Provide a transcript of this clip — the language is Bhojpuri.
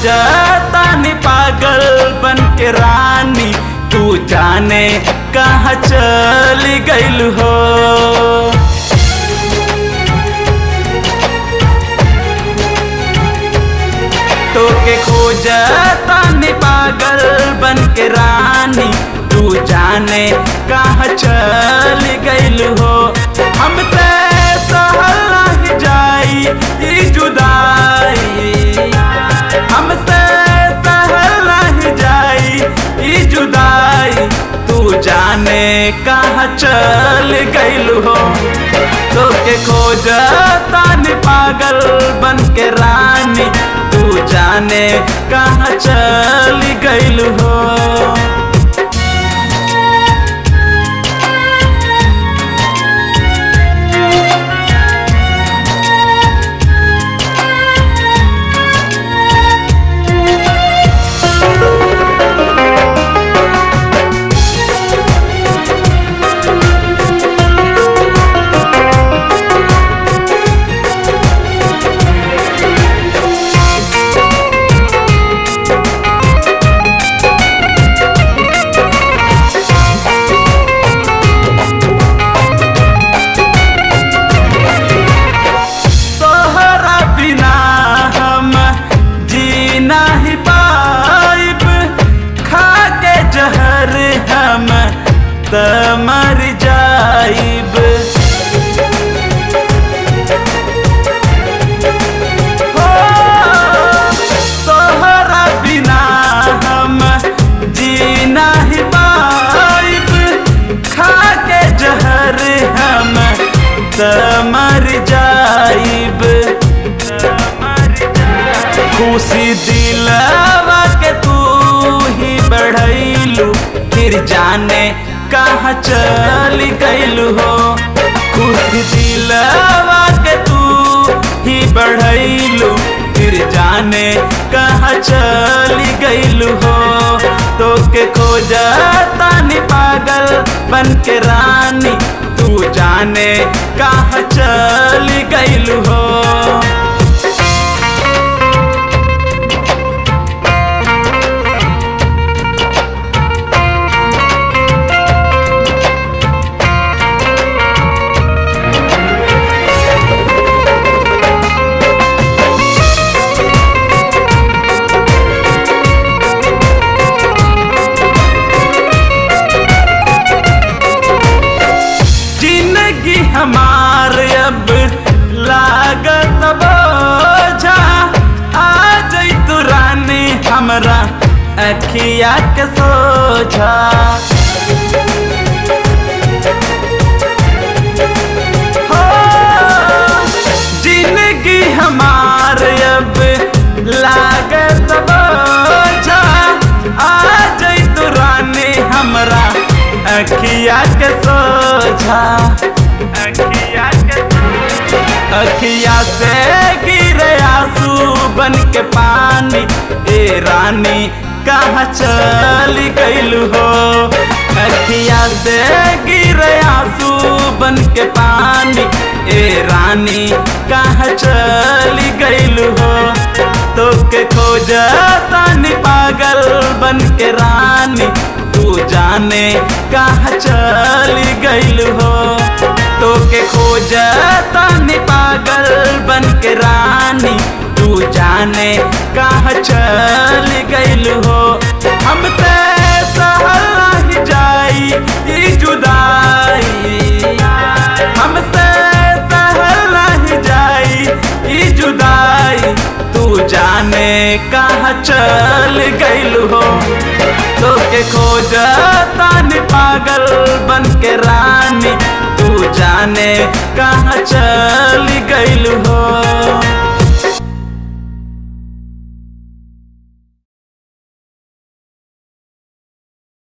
खोजतानी पागल बन के रानी तू जाने कहाँ चल गइल हो तोके खोजतानी पागल बन के रानी तू जाने कहाँ चल गइल हो हम ते सहल नहीं जाई ई जुदाई हमसे सहल नहीं जाई ई जुदाई तू जाने कहाँ चल गइल हो तोके खोजतानी पागल बन के रानी तू जाने कहाँ चल गइल हो तोहरा बिना हम जी नहीं पाइब खा के जहर हम त मर जाइब हो, तोहरा बिना हम जी नहीं पाइब खा के जहर हम त मर जाइब खुशी दिलवा के तू ही बढ़ैलू फिर जाने कहाँ चल गइलू हो खुशी दिलवा के तू ही बढ़ैलू फिर जाने कहाँ चल गइलू हो तो के खोजतानी पागल बन के रानी तू जाने कहाँ चल गइलू हो जिंदगी हमार अब लागत बोझा आ जई तू रानी हमरा अखिया के सोझा हो, जिंदगी हमार अब लागत बोझा आ जई तू रानी हमरा अखिया के सोझा अखिया के अखिया से गिरे आंसू बन के पानी ए रानी कहाँ चल गइलू हो अखिया से गिरे आंसू बन के पानी ए रानी कहाँ चल गइलू हो तो के खोजतानी पागल बन के रानी तू जाने कहाँ चल गइल हो तो के खोजतानी पागल बन के रानी तू जाने कहाँ चल गइल हो हम ते सहल नहीं जाई ई जुदाई हमसे सहल नहीं जाई ई जुदाई तू जाने कहाँ चल गइल हो तो के खोजतानी पागल बन के रानी तू जाने कहाँ चल गइल हो